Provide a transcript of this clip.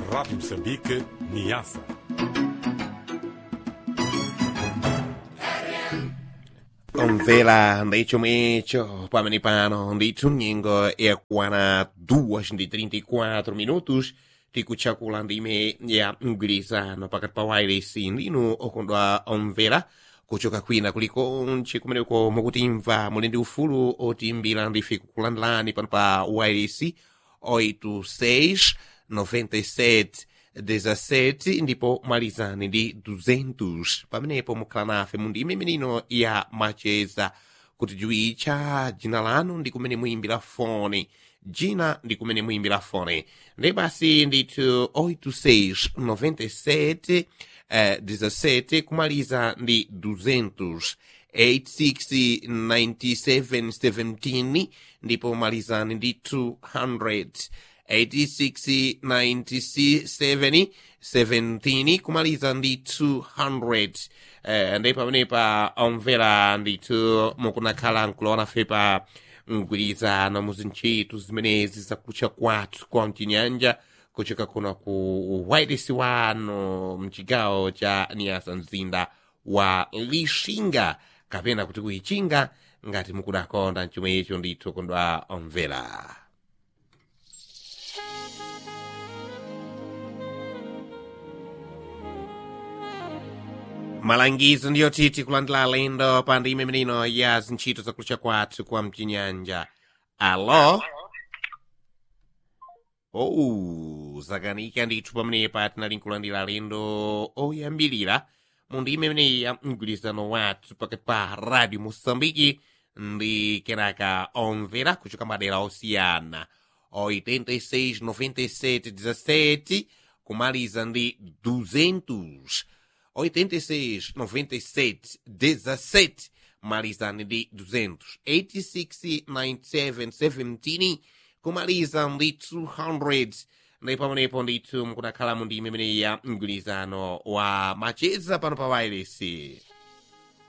Rádio Moçambique, Niassa. Omvela ndechomwecho pamene pano ndithu nyengo yakwana 2:34 minutos tikutchakula ndime ya mgwirizano pakati pa wireless ndinu okondwa omvera kuchoka kwina kulikonse kumeneko mukutimva muli ndi ufulu otimbira ndife kukulandilani pano pa wireless 86 97 17 ndipo malizani ndi 200 pamenepo mukhala nafe mu ndime imenino ya macheza kuti juwitcha dzina lanu ndi kumene muyimbira foni dzina ndi kumene muyimbira foni ndi basi ndithu 86 97 eh, 17 kumaliza ndi 200 86 97 17 ndipo malizani ndi 200 86 97 17 kumaliza ndi 200 eh, ndi pamenepa omvera ndithu mukunakhala nkulowana fe pa mgwirizano muzintchito zimenezi zakutcha kwathu kwa mchinyanja kuchoka kuno ku wireless wano mchigawo cha niyasa mzinda wa lixinga kapena kuti kuichinga ngati mukudakonda chomwe icho ndithu kondwa omvera malangizo ndiyo titi kulandila alendo pa ndime imenino ya zintchito zakutcha kwathu kwa mchinyanja alo oh zakanika ndithu pamenepa tinali nkulandira alendo oyambirira mu ndime imeneyi ya mgwirizano wathu pakati pa radio moçambike ndi kenaka omvera kuchoka madera osiyana 86 97 17 kumaliza ndi 200 86 97 17 malizani ndi 200 86 97 17 kumaliza ndi 200 ndi pamenepo ndithu mukunakhala mu ndime imeneyi ya mgwirizano wa macheza pano pa wireless